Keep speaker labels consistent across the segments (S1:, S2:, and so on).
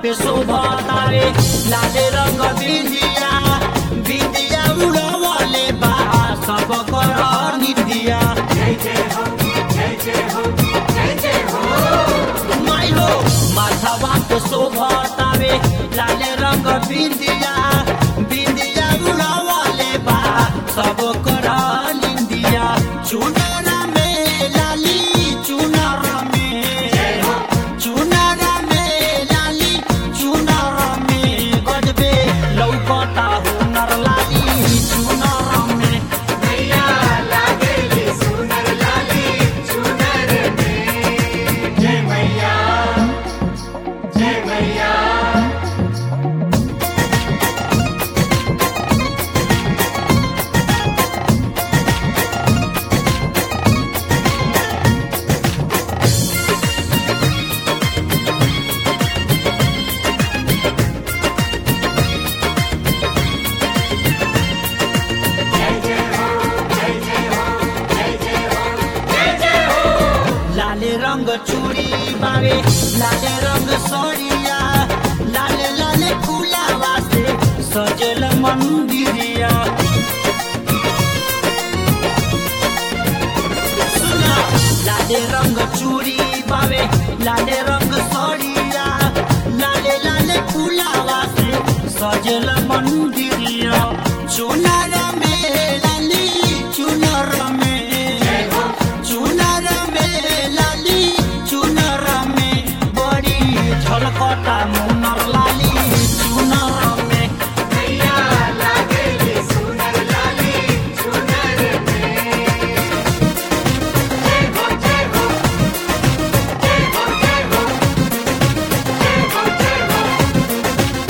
S1: पे शोभतारे लाले रंग बिंदिया बिंदिया उड़वले बा सब कर निंदिया माइलो माथवा पे शोभतारे लाले रंग बिंदिया बिंदिया उड़वले बा सब कर निंदिया चुनर में लाली चुनर में चुनर में लाली चुनर में गजबे लौकता हुनर लाली चुनर में
S2: मैया लागेली सुनर लाली चुनर में जय मैया जय मैया
S1: लाले रंग चूड़ी बारे लाले रंग सड़िया लाले लाले फूलावा से सजल मंदिरिया सुना लाले रंग चूड़ी बावे लाले रंग सड़िया लाले लाले फूलावा से सजल मंदिरिया चुनर में लाली चुनर में चुनर में लाली चुनर में बड़ी झलकता मुनर लाली चुनर में
S2: मैया लागेली सुनर लाली चुनर में जय हो जय हो जय हो जय हो जय हो जय हो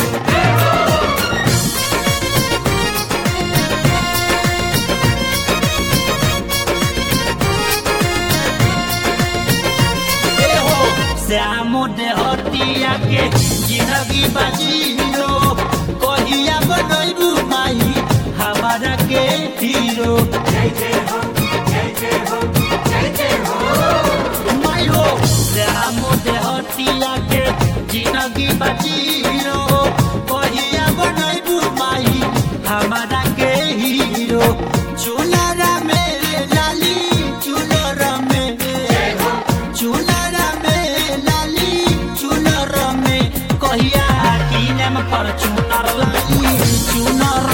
S1: ए हो श्याम देहतिया के जिंदगी बाजीरो कहिया बनैबू माई हमारा के हीरो
S2: जय जय हो जय जय हो जय जय हो
S1: माई हो श्याम देहतिया के जिंदगी बाजीरो कहिया बनैबू माई हमारा के हीरो चुनर में लाली चुनर में चुनर में लाली चुनर में कहिया किनम पर चुनर लाली चुनर